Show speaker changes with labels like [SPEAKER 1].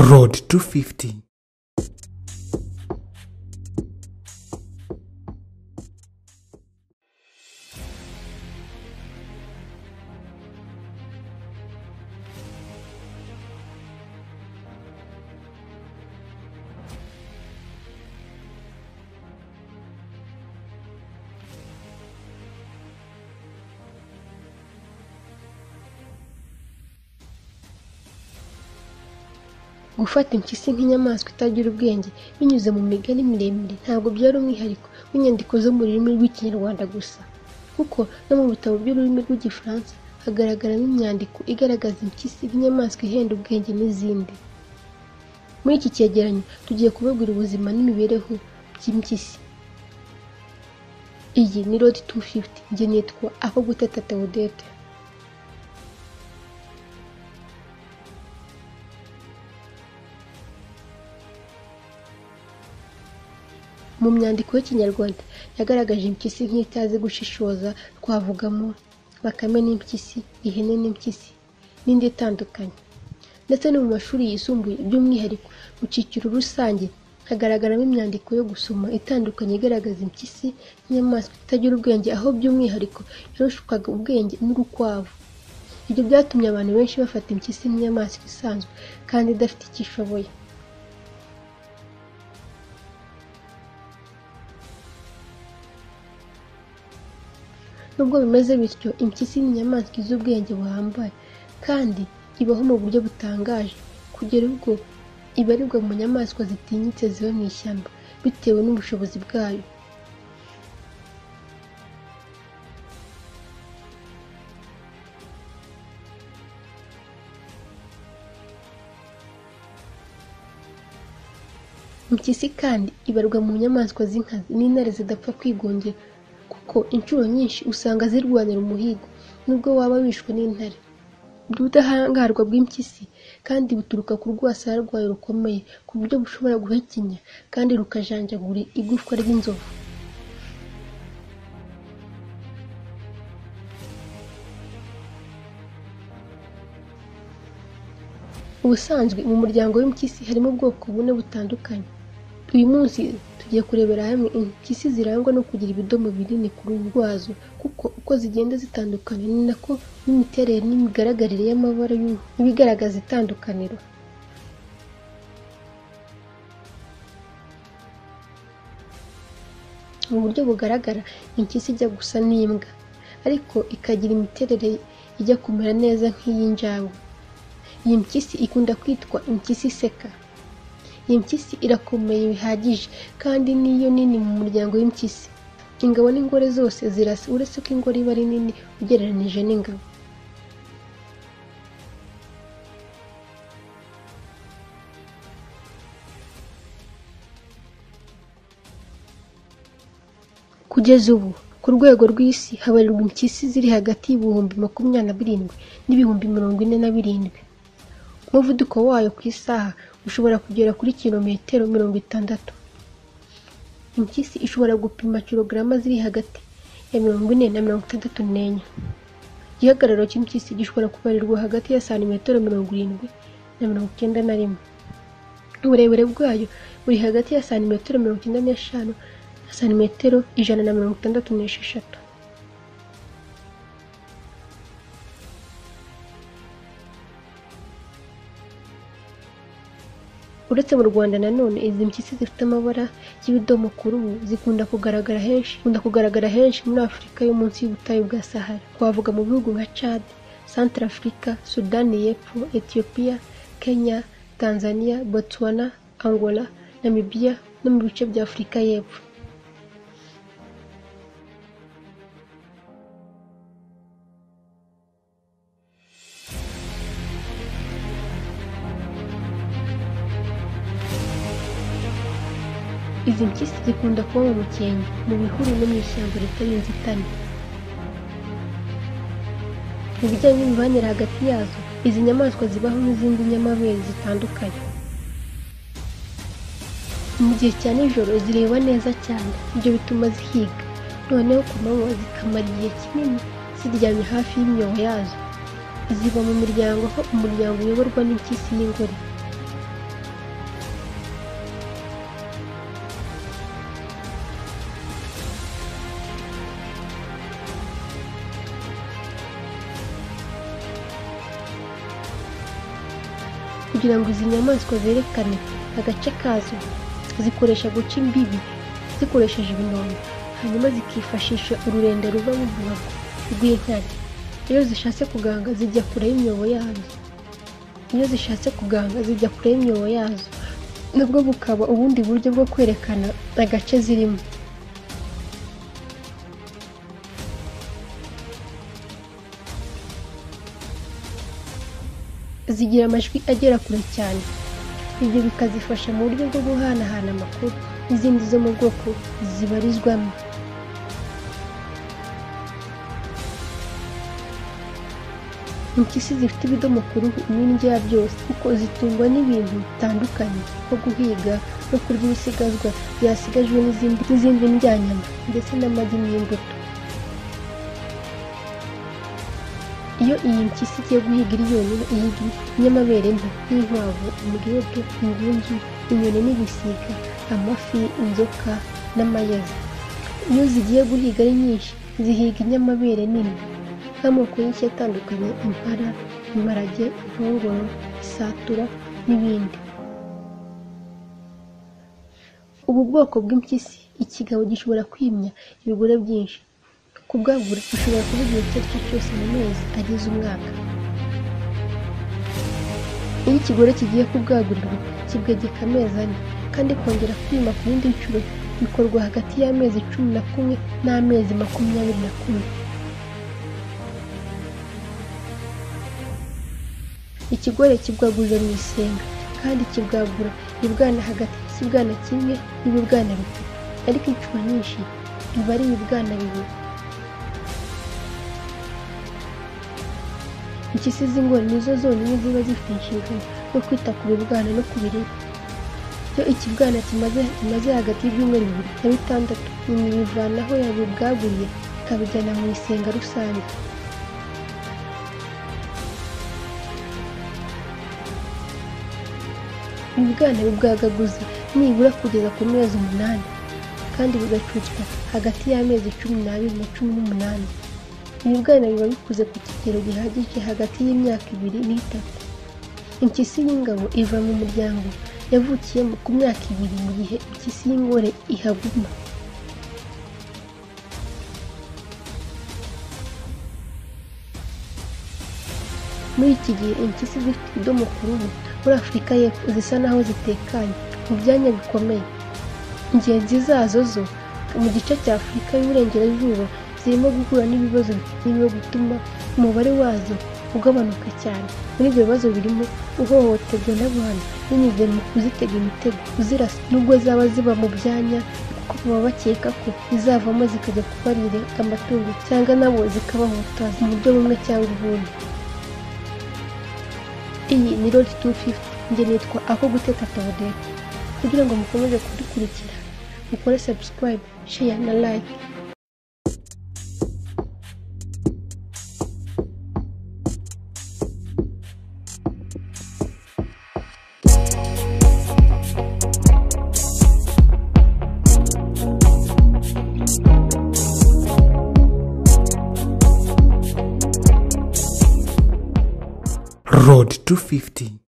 [SPEAKER 1] road 250
[SPEAKER 2] gufata impyisi nk'inyamaswa itagira ubwenge binyuze mu migani miremire ntabwo byari umwihariko w'inyandiko zo mu rurimi rw'ikinyarwanda gusa kuko no mu bitabo by'ururimi rw'igifaransa hagaragaramo imyandiko igaragaza impyisi nk'inyamaswa ihenda ubwenge n'izindi muri iki cyegeranyo tugiye kubabwira ubuzima n'imibereho by'impyisi iyi ni rodi 250 njye nitwa ako gutata teodete mu myandiko y'ikinyarwanda yagaragaje impyisi nk'itazi gushishoza twavugamo bakame n'impyisi ihene n'impyisi n'indi itandukanye ndetse no mu mashuri yisumbuye by'umwihariko mu cyiciro rusange hagaragaramo imyandiko yo gusoma itandukanye igaragaza impyisi nk'inyamaswa itagira ubwenge aho by'umwihariko yarushwaga ubwenge n'urukwavu ibyo byatumye abantu benshi bafata impyisi nk'inyamaswa isanzwe kandi idafite icyo ishoboye nubwo bimeze bityo impyisi ni inyamaswa izi ubwenge buhambaye kandi ibaho mu buryo butangaje kugera ubwo ibarirwa mu nyamaswa zitinyitse ziba mu ishyamba bitewe n'ubushobozi bwayo impyisi kandi ibarwa mu nyamaswa z'inkazi n'intare zidapfa kwigungira kuko inshuro nyinshi usanga zirwanira umuhigo nubwo waba wishwe n'intare ubudahangarwa bw'impyisi kandi buturuka ku rwasaya rwayo rukomeye ku buryo bushobora guhekenya kandi rukajanjagura igufwa ry'inzovu ubusanzwe mu muryango w'impyisi harimo ubwoko bune butandukanye uyu munsi tugiye kurebera hamwe impyisi zirangwa no kugira ibidomo binini ku ruhu rwazo kuko uko zigenda zitandukana ni nako n'imiterere n'imigaragarire y'amabara y'uruhu ibigaragaza itandukaniro mu buryo bugaragara impyisi ijya gusa n'imbwa ariko ikagira imiterere ijya kumera neza nk'iy'injangwe iyi mpyisi ikunda kwitwa impyisi iseka iyi mpyisi irakomeye bihagije kandi niyo nini mu muryango w'impyisi ingabo n'ingore zose zirasa uretse ko ingore iba ari nini ugereranyije n'ingabo kugeza ubu ku rwego rw'isi habarirwa impyisi ziri hagati y'ibihumbi makumyabiri na birindwi n'ibihumbi mirongo ine na birindwi umuvuduko wayo ku isaha ushobora kugera kuri kilometero mirongo itandatu impyisi ishobora gupima kirogaramu ziri hagati ya mirongo ine na mirongo itandatu n'enye igihagararo cy'impyisi gishobora kubarirwa hagati ya santimetero mirongo irindwi na mirongo icyenda na rimwe uburebure bwayo buri hagati ya santimetero mirongo icyenda n'eshanu na santimetero ijana na mirongo itandatu n'esheshatu uretse mu rwanda nanone izi mpyisi zifite amabara y'ubudomo ku ruhu zikunda kugaragara henshi zikunda kugaragara henshi muri afurika yo munsi y'ubutayu bwa sahara twavuga mu bihugu nka chad centre afurika sudani y'epfo etiyopiya kenya tanzania botswana angola namibia no mu bice bya afurika y'epfo izi mpyisi zikunda kuba mu mukenke mu bihuru no mu ishyamba ritari inzitane mu bijyanye n'imibanire hagati yazo izi nyamaswa zibaho n'izindi nyamabere zitandukanye mu gihe cya nijoro zireba neza cyane ibyo bituma zihiga noneho ku manywa zikamara igihe kinini ziryamye hafi y'imyobo yazo ziba mu miryango aho umuryango uyoborwa n'impyisi n'ingore kugira ngo izi nyamaswa zerekane agace kazo zikoresha guca imbibi zikoresheje ibinombe hanyuma zikifashisha ururenda ruva mu duhago rw'inkari iyo zishatse kuganga zijya kure y'imyobo yazo iyo zishatse kuganga zijya kure y'imyobo yazo nabwo bukaba ubundi buryo bwo kwerekana agace zirimo zigira amajwi agera kure cyane ibyo bikazifasha mu buryo bwo guhanahana amakuru n'izindi zo mu bwoko zibarizwamo impyisi zifite ibidomo ku ruhu n'indya byose kuko zitungwa n'ibintu bitandukanye nko guhiga no kurya ibisigazwa byasigajwe n'izindi n'izindi ndyanyama ndetse n'amagi n'imbuto iyo iyi mpyisi igiye guhiga iri yonyine ihiga inyamabere nto nk'inkwavu umubwebwe ingunzu inyoni n'ibisiga amafi inzoka n'amayezi iyo zigiye guhiga ari nyinshi zihiga inyamabere nini nk'amoko y'inshyi atandukanye impara imparage inkongoro isatura n'ibindi ubu bwoko bw'impyisi ikigabo gishobora kwimya ibigore byinshi kubwagura ushobora kuba igihe icyo ari cyo cyose mu mezi ageze umwaka iyo ikigore kigiye kubwagurirwa kibwegeka amezi ane kandi kongera kwima ku bindi nshuro bikorwa hagati y'amezi cumi na kumwe n'amezi makumyabiri na kumwe ikigore kibwagurira mu isenga kandi kibwagura ibibwana hagati y'ikibwana kimwe n'ibibwana bitatu ariko inshuro nyinshi biba ari ibibwana bibiri impyisi z'ingore nizo zonyine ziba zifite inshingano yo kwita ku bibwana no ku biribwa iyo ikibwana kimaze hagati y'ibyumweru bibiri na bitandatu nyina ibivana aho yabibwaguriye ikabijyana mu isenga rusange ibibwana bibwagaguza nibura kugeza ku mezi umunani kandi bigacucwa hagati y'amezi cumi n'abiri na cumi n'umunani ibibwana biba bikuze ku kigero gihagije hagati y'imyaka ibiri n'itatu impyisi y'ingabo iva mu muryango yavukiyemo ku myaka ibiri mu gihe impyisi y'ingore ihaguma muri iki gihe impyisi zifite ibidomo ku ruhu muri afurika y'epfo zisa naho zitekanye mu byanya bikomeye ingenzi zazo zo mu gice cya afurika y'uburengerazuba zirimo guhura n'ibibazo byo gutuma umubare wazo ugabanuka cyane muri ibyo bibazo birimo uhohoterwa n'abantu binyuze mu kuzitega imitego kuzirasa nubwo zaba ziba mu byanya kuko baba bakeka ko zizavamo zikajya kubarira amatungo cyangwa nabo zikabahutaza mu buryo bumwe cyangwa ubundi iyi ni rodi tu fifu njye nitwa ako guteka tawudete kugira ngo mukomeze kudukurikira mukore sabusikarayibu sheya na layike
[SPEAKER 1] road 250